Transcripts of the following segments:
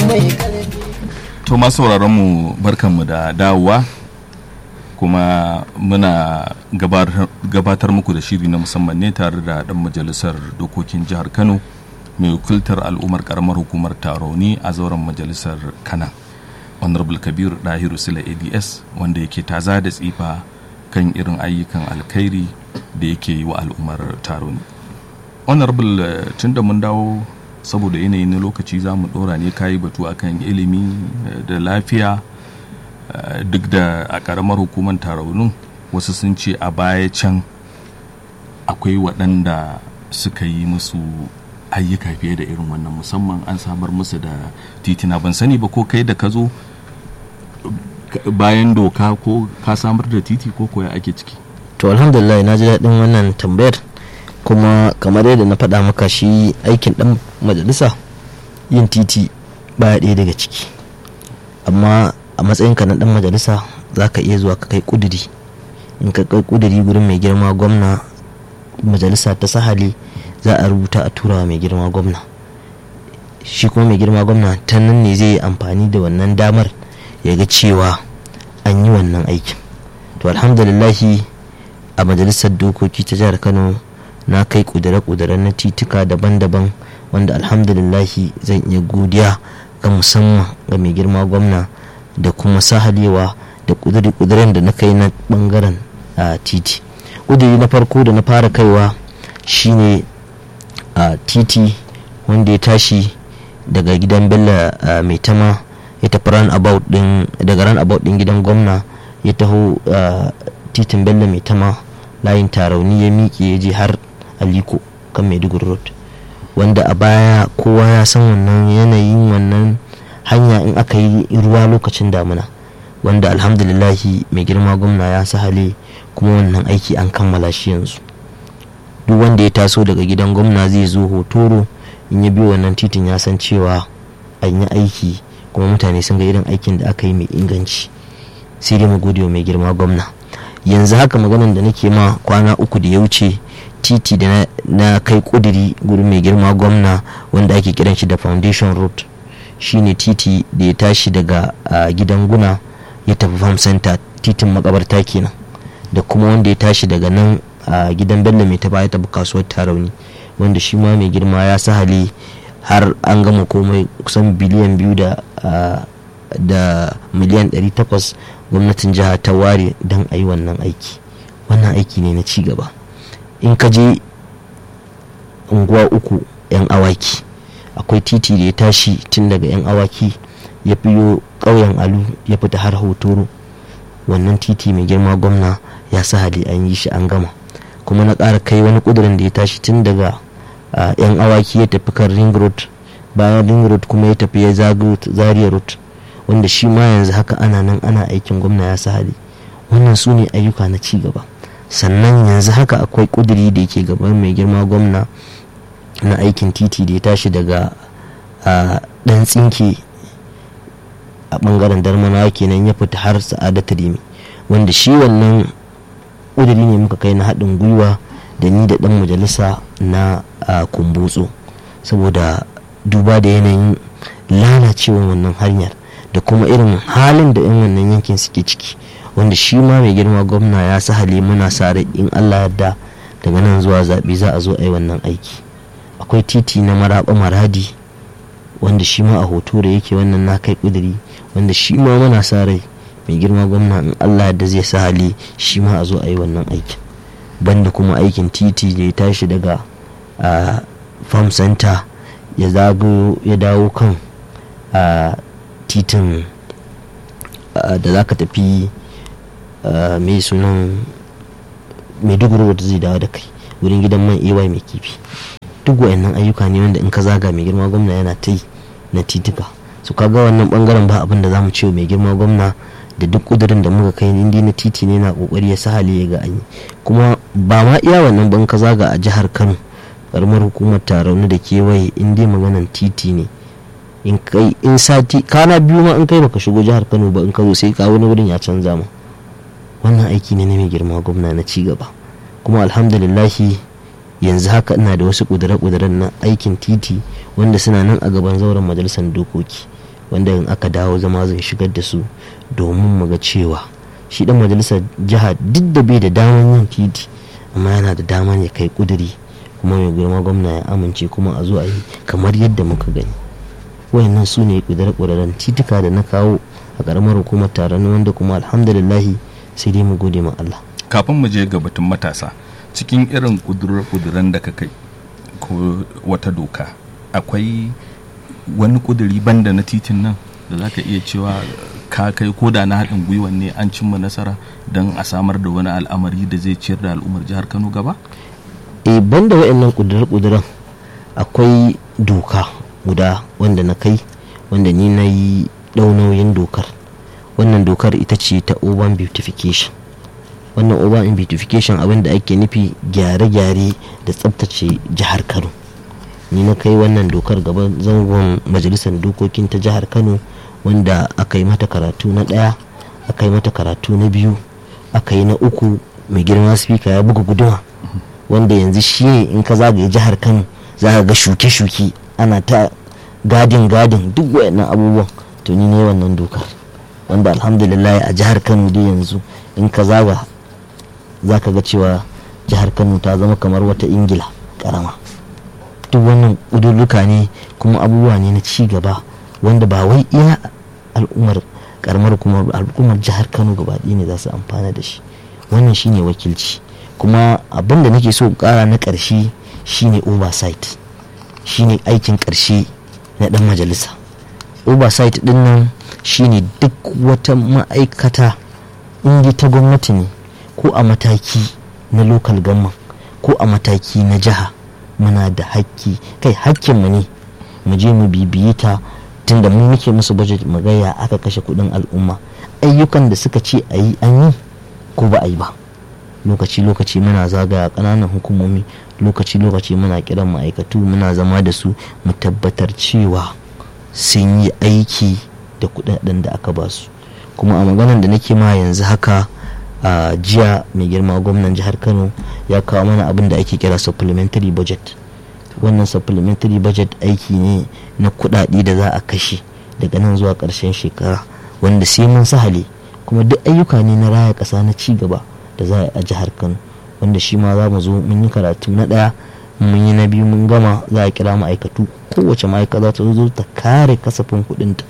mai karfi to masu mu barkanmu da dawowa kuma muna gabatar- gabatar muku da shiri na musamman ne tare da dan majalisar dokokin jihar kano mai wakiltar al'ummar karamar hukumar taroni a zauren majalisar kana honorable kabir dahiru sila ads wanda yake taza da tsifa kan irin ayyukan alkhairi da yake yi wa al'ummar taroni honorable eh, tun da mun dawo saboda yanayi na lokaci za mu dora ne kayi batu akan ilimi eh, da lafiya eh, duk da a karamar hukumar taraunin wasu sun ce a baya can akwai waɗanda suka yi musu ayyuka fiye da irin wannan musamman an samar musu da titina ban sani ba ko kai da ka zo ka- bayan doka ko ka samar da titi ko koya ake ciki to alhamdulillah na ji daɗin wannan tambayar kuma kamar yadda na faɗa maka shi aikin ɗan majalisa yin titi baya ɗaya daga ciki amma a matsayinka na ɗan majalisa za ka iya zuwa ka kai ƙuduri in ka kai ƙuduri gurin mai girma gwamna majalisa ta sahali za a rubuta a turawa mai girma gwamna shi kuma mai girma gwamna ta nan ne zai yi amfani da wannan damar ya ga cewa an yi wannan aikin to alhamdulillahi a majalisar dokoki ta jihar kano na kai kudure-kudure na tituka daban-daban wanda alhamdulillahi zan iya godiya ga musamman ga mai girma gwamna da kuma sahalewa da kudure-kuduren da na kai na bangaren a titi kuduri na farko da na fara kaiwa shine a titi wanda ya tashi daga gidan bello a mai tama ya tafi ran about din daga ran about din gidan gwamna ya taho a titin bello mai tama layin tarauni ya miƙe ya je har aliko kan maiduguri road wanda a baya kowa ya san wannan yanayin wannan hanya in aka yi ruwa lokacin damuna wanda alhamdulillahi mai girma gwamna ya sahale kuma wannan aiki an kammala shi yanzu duk wanda ya taso daga gidan gwamna zai zo hotoro in ya biyo wannan titin ya san cewa an yi aiki kuma mutane sun ga irin aikin da aka yi mai inganci sai dai mu gode wa mai girma gwamna yanzu haka maganan da nake ma kwana uku da ya wuce titi da na, na kai kuduri gurin mai girma gwamna wanda ake kiran shi da foundation road shine titi da ya tashi daga ah, gidan guna ya tafi farm center titin makabarta kenan da kuma wanda ya tashi daga nan a gidan bello mai ta ya tafi kasuwar tarauni wanda shi ma mai girma ya sahale har an gama komai kusan biliyan biyu da ah, da miliyan 800 gwamnatin jiha ta ware don a yi wannan aiki wannan aiki ne na ci gaba in ka je unguwa uku 'yan awaki akwai titi da ya tashi tun daga 'yan awaki ya fiyo ƙauyen alu ya fita har hotoro wannan titi mai girma gwamna ya sa hali an yi shi an gama kuma na ƙara kai wani ƙudurin da ya tashi tun daga ah, 'yan awaki ya tafi kan ring road bayan ring road kuma ya tafi ya zago zaria road wanda shi ma yanzu haka ana nan ana aikin gwamna ya sa hali wannan su ne ayyuka na ci gaba sannan yanzu haka akwai ƙuduri da yake gaban mai girma gwamna na aikin titi da ya tashi daga a dan tsinke a bangaren darmanawa kenan ya fita har sa'adatu rimi wanda shi wannan ƙuduri ne muka kai na haɗin gwiwa da ni da ɗan majalisa na a, kumbutso saboda duba da yanayin lalacewa wannan hanyar da kuma irin halin da 'yan wannan yankin suke ciki wanda shi ma mai girma gwamna ya sahale muna sa rai in allah yarda daga nan zuwa zaɓe za a zo a yi wannan aiki akwai titi na maraɓa maradi wanda shi ma a hoto da yake wannan na kai ƙuduri wanda shi ma muna sa rai mai girma gwamna in allah da zai sa hali shi ma a zo a yi wannan aikin banda kuma aikin titi da ya tashi daga a farm center ya zago ya dawo kan a titin a, da za ka tafi a, mai sunan maiduguri wadda zai dawo da kai wurin gidan man ay mai kifi duk wayannan ayyuka ne wanda in ka zaga mai girma gwamna yana ta yi na titika su kaga wannan bangaren ba abin da zamu ce mai girma gwamna da duk kudurin da muka kai indi na titi ne na kokari ya sahale ya ga an yi kuma ba ma iya wannan ban ka zaga a jihar Kano karamar hukumar tarauni da kewaye in dai maganan titi ne in kai in sati kana biyu ma in kai baka shigo jihar Kano ba in ka zo sai ka wani wurin ya canza ma wannan aiki ne na mai girma gwamna na ci gaba kuma alhamdulillahi yanzu haka ina da wasu kudure-kuduren na aikin titi wanda suna nan a gaban zauren majalisar dokoki wanda in aka dawo zama zai shigar da su domin mu ga cewa shi dan majalisar jiha duk da bai da daman yin titi amma yana da dama ne kai kuduri kuma mai girma gwamna ya amince kuma a zo a yi kamar yadda muka gani wayannan su ne kudure-kuduren titika da na kawo a karamar hukumar taron wanda kuma alhamdulillahi sai dai mu gode ma Allah kafin mu je ga batun matasa cikin irin kudurar da ka kai ko wata doka akwai wani kuduri banda na titin nan da za ka iya cewa ka kai ko da na haɗin gwiwa ne an cimma nasara don a samar da wani al'amari da zai ciyar da al'ummar jihar kano gaba e banda waɗannan kudurar-kuduran akwai doka guda wanda na kai wanda ni na yi ɗau nauyin dokar wannan dokar ita ce ta urban beautification wannan urban beautification abin da ake nufi gyare-gyare da tsabtace jihar kano ni na kai wannan dokar gaban zangon majalisar dokokin ta jihar kano wanda aka yi mata karatu na ɗaya aka yi mata karatu na biyu aka yi na uku mai girma spika ya buga guduma wanda yanzu shi ne in ka zagaye jihar kano za ka ga shuke-shuke ana ta gadin gadin duk wayannan abubuwan to ni ne wannan dokar wanda alhamdulillah a jihar kano dai yanzu in ka zaga za ka ga cewa jihar kano ta zama kamar wata ingila karama duk wannan ƙudurruka ne kuma abubuwa ne na ci gaba wanda ba wai iya al'ummar karamar kuma al'ummar jihar kano gaba ne za su amfana da shi wannan shine wakilci kuma abin da nake so kara na ƙarshe shine oversight shine aikin ƙarshe na ɗan majalisa oversight ɗin nan shine duk wata ma'aikata inda ta gwamnati ne ko a mataki na local government ko a mataki na jiha muna da hakki kai hakkinmu ne mu je mu bibiye ta tunda mu muke musu budget mu ga ya aka kashe kudin al'umma ayyukan da suka ce a yi an yi ko ba a yi ba lokaci lokaci muna zagaya kananan hukumomi lokaci lokaci muna kiran ma'aikatu muna zama da su mu tabbatar cewa sun yi aiki da kudaden da aka ba su kuma a maganar da nake ma yanzu haka a jiya mai girma gwamnan jihar kano ya kawo mana abin da ake kira supplementary budget wannan supplementary budget aiki ne na kudade da za a kashe daga nan zuwa karshen shekara wanda sai mun sahale kuma duk ayyuka ne na raya kasa na ci gaba da za a jihar kano wanda shi ma za mu zo mun yi karatu na daya mun yi na biyu mun gama za a kira ma'aikatu kowace ma'aikata ta zo ta kare kasafin kudinta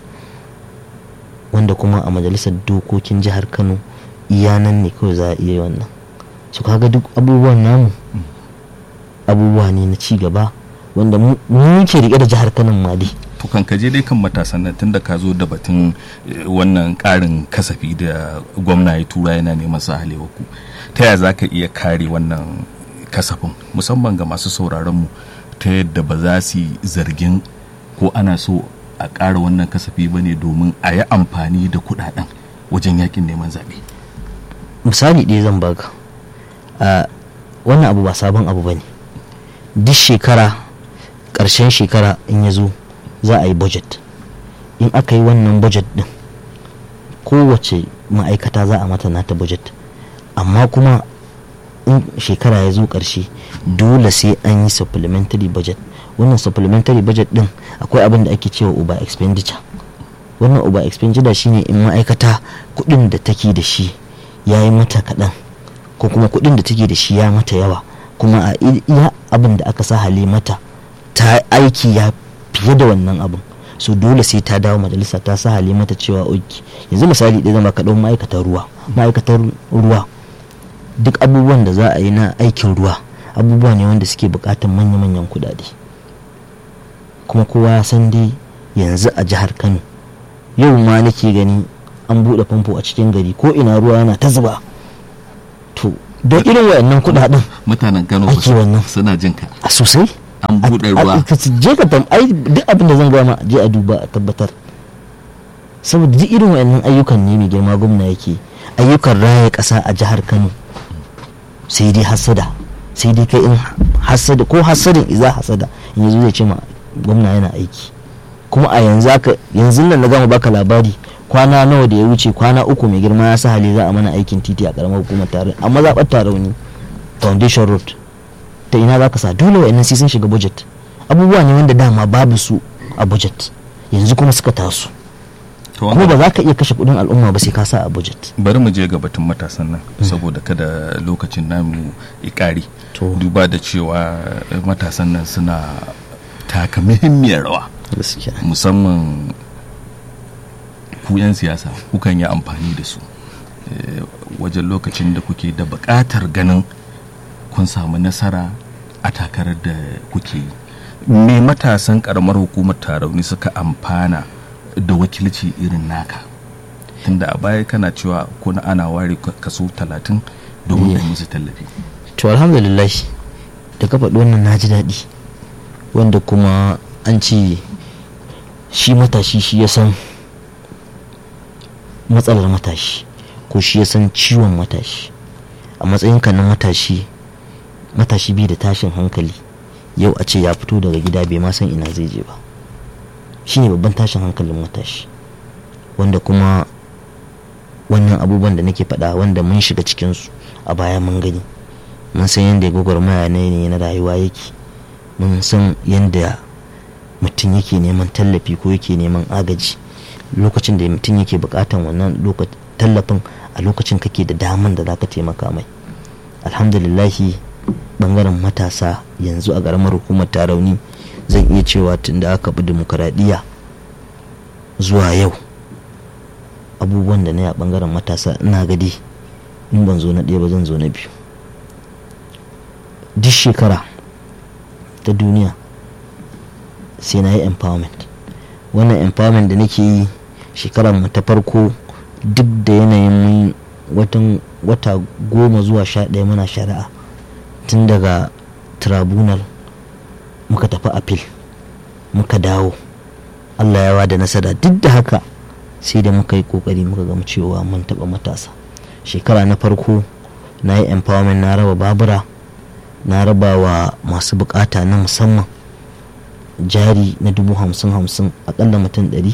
wanda kuma a majalisar dokokin jihar kano iya nan ne kawai za a iya wannan su kaga duk abubuwan namu abubuwa ne na ci gaba wanda mu ke rike da jihar kano ma dai to kan ka je dai kan matasan nan tunda ka zo da batun wannan karin kasafi da gwamna ya tura yana neman sa ku ta yaya za ka iya kare wannan kasafin musamman ga masu sauraron mu ta yadda ba za su zargin ko ana so a ƙara wannan kasafi ba ne domin a yi amfani da kuɗaɗen wajen yakin neman zaɓe misali ɗaya zan baka wannan abu ba sabon abu ba ne duk shekara ƙarshen shekara in ya zo za a yi budget in aka yi wannan budget ɗin kowace ma'aikata za a mata nata budget amma kuma in shekara ya zo ƙarshe dole sai an yi supplementary budget wannan supplementary budget ɗin akwai abin da ake cewa over expenditure wannan over expenditure shine in ma'aikata kuɗin da take da shi ya yi mata kaɗan ko kuma kuɗin da take da shi ya mata yawa kuma a iya abin da aka sa hali mata ta aiki ya fiye da wannan abin so dole sai ta dawo majalisa ta sa hali mata cewa oki yanzu misali ɗaya zama kaɗan ma'aikatar ruwa ma'aikatar ruwa duk abubuwan da za a yi na aikin ruwa abubuwa ne wanda suke buƙatar manya-manyan kuɗaɗe kuma kowa ya san dai yanzu a jihar kano yau ma nake gani an buɗe famfo a cikin gari ko ina ruwa yana ta zuba to don irin wayannan kuɗaɗen mutanen kano ake wannan suna jin ka a sosai an buɗe ruwa je ka tam ai duk abin da zan gama je a duba a tabbatar saboda duk irin wayannan ayyukan ne mai girma gwamna yake ayyukan raya ƙasa a jihar kano sai dai hasada sai dai kai in hasada ko hasadin iza hasada in yanzu zai ce ma gwamna yana aiki kuma a yanzu aka yanzu nan na gama baka labari kwana nawa da ya wuce kwana uku mai girma ya sa hali za a mana aikin titi a karamar hukumar tare amma zaɓar tarauni foundation road ta ina za ka sa dole wa'annan sai sun shiga budget abubuwa ne wanda dama babu su a budget yanzu kuma suka taso To kuma wannan- ba za ka iya kashe kudin al'umma ba sai ka sa a budget bari mu je ga batun matasan nan saboda kada lokacin namu ya ƙare To. duba da cewa eh, matasan nan suna taka muhimmiyar rawa gaskiya musamman ku 'yan siyasa kukan yi amfani da su eh, wajen lokacin da kuke da buƙatar ganin kun samu nasara a takarar da kuke yi me matasan ƙaramar hukumar tarauni suka amfana da wakilci irin naka tunda a baya kana cewa kuna ana ware kaso talatin domin da musu tallafi to alhamdulillah da ka faɗi wannan na ji daɗi wanda kuma an ce shi matashi shi ya san matsalar matashi ko shi ya san ciwon matashi a matsayinka na matashi matashi bai da tashin hankali yau a ce ya fito daga gida bai ma san ina zai je ba shi ne babban tashin hankalin matashi wanda kuma wannan abubuwan da nake faɗa wanda mun shiga cikinsu a baya mun gani mun san yadda gwagwarmaya na ne na rayuwa yake mun san yadda mutum yake neman tallafi ko yake neman agaji lokacin da mutum yake bukatan wannan loka- tallafin a lokacin kake da daman da zaka taimaka mai alhamdulillahi bangaren matasa yanzu a ƙaramar hukumar tarauni zan iya cewa tun da aka bi dimokuraɗiyya zuwa yau abubuwan da na yi a bangaren matasa ina gadi in ban zo na ɗaya ba zan zo na biyu duk shekara ta duniya sai na yi empowerment wannan empowerment da nake yi shekarar mu ta farko duk da yanayin mun watan wata goma zuwa sha ɗaya muna shari'a tun daga tribunal muka tafi appeal muka dawo allah ya da nasara duk da haka sai da muka yi kokari muka gama cewa mun taɓa matasa shekara na farko na yi empowerment na raba babura na raba wa masu bukata na musamman jari na dubu hamsin hamsin akalla mutum ɗari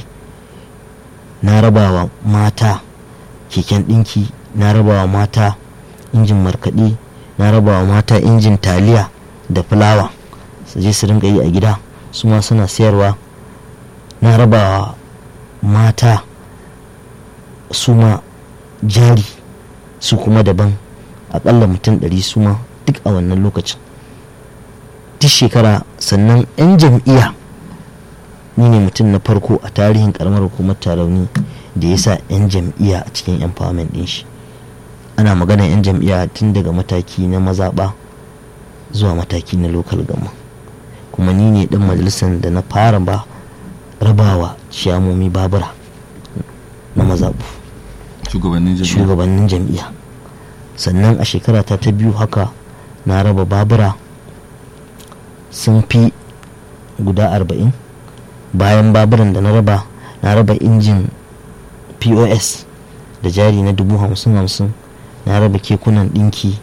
na raba wa mata keken ɗinki na raba wa mata injin markaɗe na raba wa mata injin taliya da fulawa su je su rinka yi a gida su ma suna sayarwa na raba wa mata su ma jari su kuma daban akalla mutum ɗari su ma duk a wannan lokacin duk shekara sannan 'yan jam'iyya ni ne mutum na farko a tarihin karamar hukumar tarauni da ya sa 'yan jam'iyya a cikin empowerment din shi ana magana 'yan jam'iyya tun daga mataki na mazaɓa zuwa mataki na lokal gama kuma ni ne dan majalisar da na fara ba rabawa ciyamomi babura na mazaɓu shugabannin jami'a shugabannin jam'iyya sannan a shekara ta ta biyu haka na raba babura sun fi guda arba'in bayan baburan da na raba na raba injin pos da jari na dubu hamsin hamsin na raba kekunan ɗinki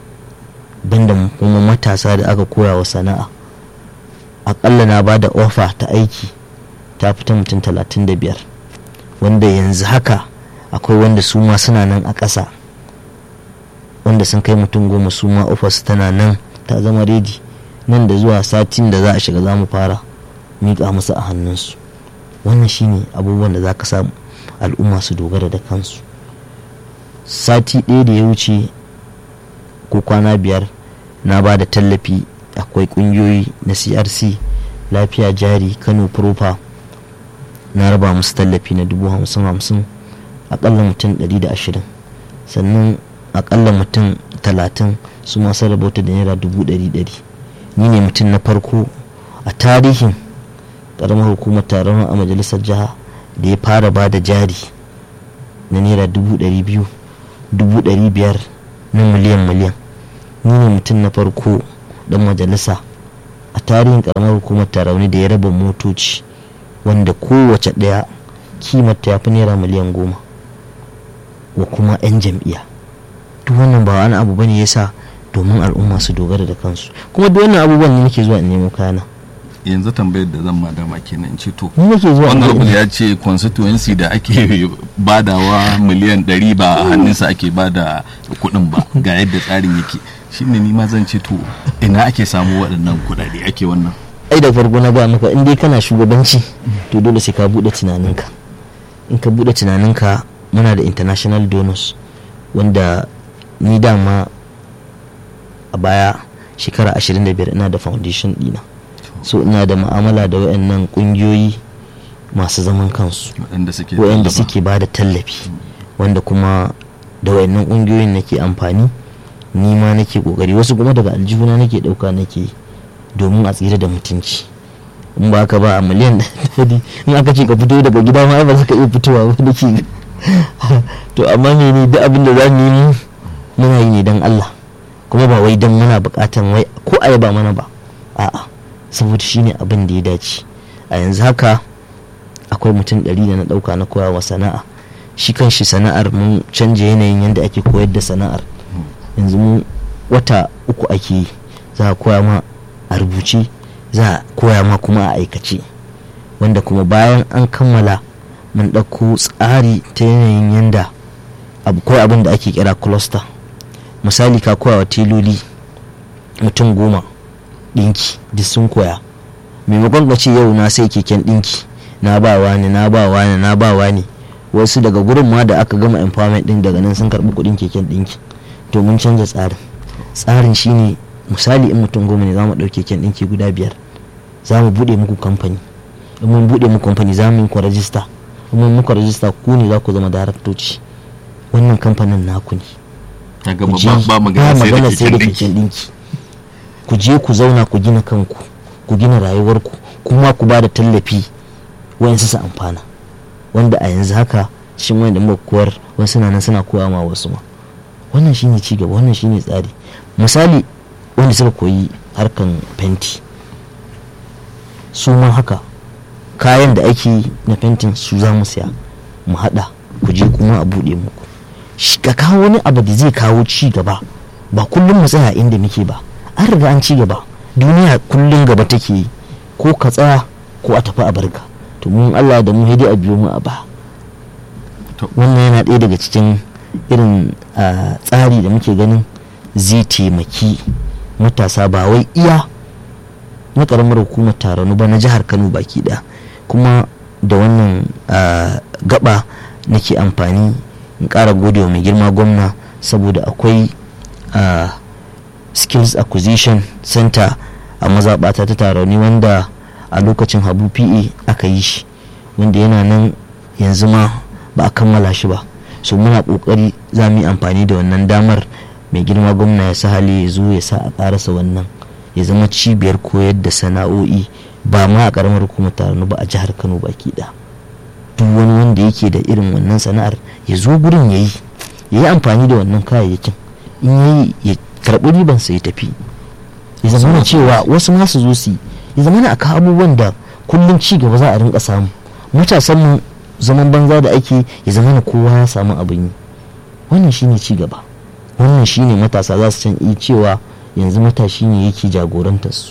banda kuma matasa da aka koya wa sana'a aƙalla na ba da ofa ta aiki ta fita mutum talatin da biyar wanda yanzu haka akwai wanda su ma suna nan a ƙasa wanda sun kai mutum goma su ma ofis tana nan ta zama redi nan da zuwa satin da za a shiga za mu fara miƙa musu a hannunsu wannan shine abubuwan da za ka samu al'umma su dogara da kansu sati ɗaya da ya wuce ko kwana biyar na ba da tallafi akwai ƙungiyoyi na crc lafiya jari kano proper na raba musu tallafi na dubu hamsin hamsin akalla mutum ɗari da ashirin sannan akalla mutum talatin su masu rabota da naira dubu ɗari ɗari ni ne mutum na farko a tarihin ƙaramar hukumar taron a majalisar jiha da ya fara ba da jari na naira dubu ɗari biyu dubu ɗari biyar na miliyan miliyan ni ne mutum na farko dan majalisa a tarihin ƙaramar hukumar tarauni da ya raba motoci wanda kowace ɗaya kimata ya fi naira miliyan goma wa kuma 'yan jam'iyya duk wannan ba wani abu bane yasa domin al'umma su dogara da kansu kuma duk wannan abubuwan ne nake zuwa in nemo kayana yanzu tambayar da zan madama kenan in ce to ni nake zuwa in honorable nemo- ya ce constituency da ake badawa miliyan 100 ba a hannunsa ake bada kuɗin ba ga yadda tsarin yake shine ni ma zan ce to ina ake samu waɗannan kuɗaɗe ake wannan ai da farko na gaya maka in dai kana shugabanci to dole sai ka bude tunaninka in ka bude tunaninka muna da international donors wanda ni dama a baya shekara 25 ina da foundation dina so ina da ma'amala da wayannan kungiyoyi masu zaman kansu wayanda suke ba da tallafi wanda kuma da wayannan kungiyoyin nake amfani ni ma nake kokari wasu kuma daga aljihuna nake dauka nake domin a tsira da mutunci in ba ka ba a miliyan ɗari in aka ce ka fito daga gida ma ba za ka iya fitowa ba nake to amma mene duk abin da za mu yi muna yi ne don Allah kuma ba wai don muna bukatan wai ko a ba mana ba a'a saboda shine abin da ya dace a yanzu haka akwai mutum ɗari da na ɗauka na koyawa sana'a shi kan shi sana'ar mun canja yanayin yadda ake koyar da sana'ar yanzu mu wata uku ake yi za a koya ma a rubuce za a koya ma kuma a aikace wanda kuma bayan an kammala mun ɗauko tsari ta yanayin yadda akwai abin da ake kira cluster misali ka koya wa teloli mutum goma ɗinki duk sun koya maimakon ka ce yau na sai keken ɗinki na ba wani na ba wani na ba wani wasu daga gurin ma da aka gama empowerment ɗin daga nan sun karɓi kuɗin keken ɗinki to mun canza tsarin tsarin shine misali in mutum goma ne za mu ɗauke keken ɗinki guda biyar za mu buɗe muku kamfani in mun buɗe muku kamfani za mu yi ku rajista in mun muku rajista ku ne za ku zama daraktoci wannan kamfanin naku ne ba magana sai da keken ɗinki ku je ku zauna ku gina kanku ku gina rayuwarku kuma ku ba da tallafi wayansu su amfana wanda a yanzu haka cikin wanda muka koyar wasu na nan suna koya ma wasu ma wannan shine ci gaba wannan shine tsari misali wanda suka koyi harkan fenti su ma haka kayan da ake na fentin su za mu siya mu hada ku je kuma a bude muku ka kawo wani abu da zai kawo ci gaba ba kullum mu tsaya inda muke ba an riga an ci gaba duniya kullum gaba take yi ko ka tsaya ko a tafi a barka to mun Allah da mu hidi a biyo mu a ba wannan yana ɗaya daga cikin irin tsari da muke ganin zai taimaki matasa ba wai iya na karamar hukumar taronu ba na jihar kano baki ɗaya kuma da wannan gaba nake amfani in ƙara gode wa mai girma gwamna saboda akwai skills acquisition center a mazaɓata ta taroni wanda a lokacin habu pa aka yi shi wanda yana nan yanzu ma ba a kammala shi ba so muna ƙoƙari za mu yi amfani da wannan damar mai girma gwamna ya sa hali ya zo ya sa a ƙarasa wannan ya zama cibiyar koyar da sana'o'i ba ma a ƙaramar hukumar taroni ba a jihar kano baki ɗaya duk wani wanda yake da irin wannan sana'ar ya zo gurin ya yi ya yi amfani da wannan kayayyakin in ya yi ya karɓi ribansa ya tafi ya zama cewa wasu ma su zo su yi ya zama na aka abubuwan da kullum ci gaba za a rinka samu matasan mu zaman banza da ake ya zama na kowa ya samu abin yi wannan shine ci gaba wannan shine matasa za su can iya cewa yanzu matashi ne yake jagorantar su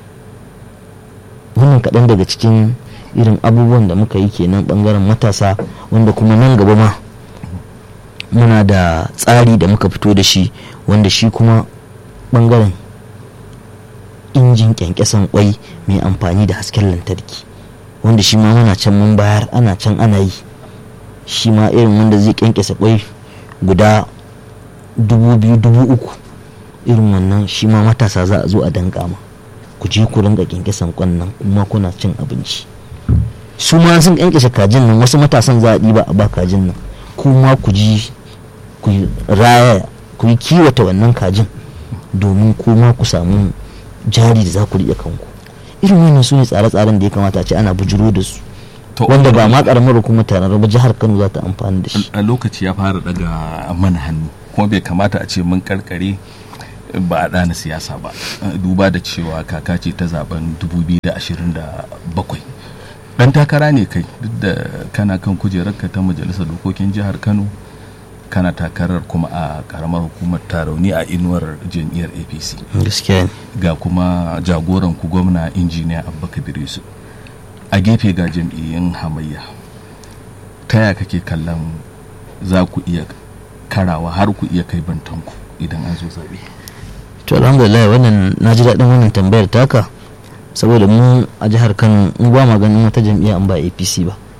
wannan kaɗan daga cikin irin abubuwan da muka yi kenan bangaren matasa wanda kuma nan gaba ma muna da tsari da muka fito da shi wanda shi kuma bangaren injin kyankyasan kwai mai amfani da hasken lantarki wanda shi ma muna can mun bayar ana can ana yi shi ma irin wanda zai kyankyasa kwai guda dubu biyu dubu uku irin wannan shi ma matasa za a zo a danka ma ku je ku ringa kyankyasan kwan nan kuma kuna cin abinci su ma sun kyankyashe kajin nan wasu matasan za a ɗiba a ba kajin nan kuma ku ji ku raya ku yi kiwata wannan kajin domin kuma ku samu jari da za ku riƙe kanku irin wannan su ne tsare-tsaren da ya kamata a ce ana bujuro da su wanda ba ma karamar hukumar tarar ba jihar kano za ta amfani da shi a lokaci ya fara daga mana hannu kuma bai kamata a ce mun karkare ba a ɗana siyasa ba duba da cewa kaka ce ta zaben 2027 dan takara ne kai duk da kana kan kujerarka ta majalisar dokokin jihar kano kana takarar kuma a karamar hukumar tarauni a inuwar jam'iyyar apc gaskiya ga kuma jagoran ku gwamna injiniya abubakar yusuf a gefe ga jam'iyyun hamayya ta ya kake kallon za ku iya karawa har ku iya kai bantanku idan an zo zaɓe to alhamdulillah wannan na ji daɗin wannan tambayar taka saboda mu a jihar kano mu ba ma ganin wata jam'iyya an ba apc ba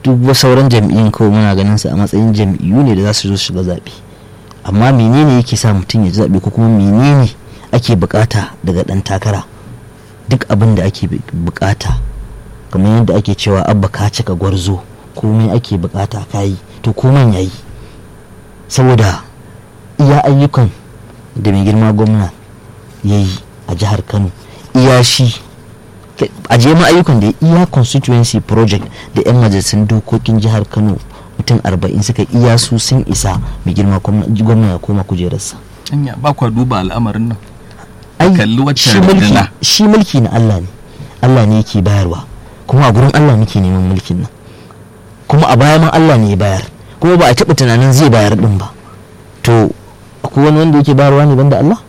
duk wasu sauran jam'iyyun kawai muna ganin su a matsayin jam'iyyu ne da za su zo su shiga zaɓe amma menene yake sa mutum ya ji zaɓe ko kuma menene ake bukata daga ɗan takara duk abin da ake bukata kamar yadda ake cewa abba ka cika gwarzo komai ake bukata ka yi to komai ya yi saboda iya ayyukan da mai girma gwamna ya yi a jihar kano iya shi a ma ayyukan da iya constituency project da 'yan majalisun dokokin jihar kano mutum arba'in suka iya su sun isa mai girma gwamna ya koma kujerarsa anya ba kwa duba al'amarin nan ai kalli wacce shi mulki runduna. shi mulki na Allah ne Allah ne yake bayarwa kuma a gurin Allah muke neman mulkin nan kuma a baya ma Allah ne ya bayar kuma ba a taɓa tunanin zai bayar din ba to akwai wani wanda yake bayarwa ne banda Allah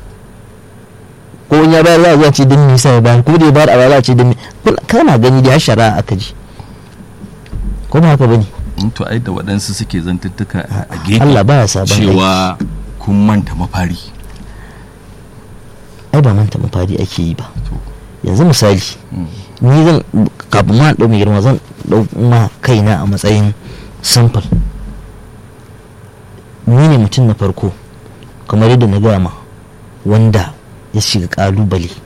ko wani ya bayar za a zuwa ce din nisa ya bayar ko da ya bayar a baya za a ce din kana gani da ya shara aka ji ko ba haka bane in to ai da waɗansu suke zantuttuka a a gefe Allah baya sabon aiki cewa kun manta mafari ai ba manta mafari ake yi ba To. yanzu misali Mm. ni zan kafin ma ɗau mai girma zan ɗau ma kaina a matsayin sample ni ne mutum na farko kamar yadda na gama wanda ya shiga ƙalubale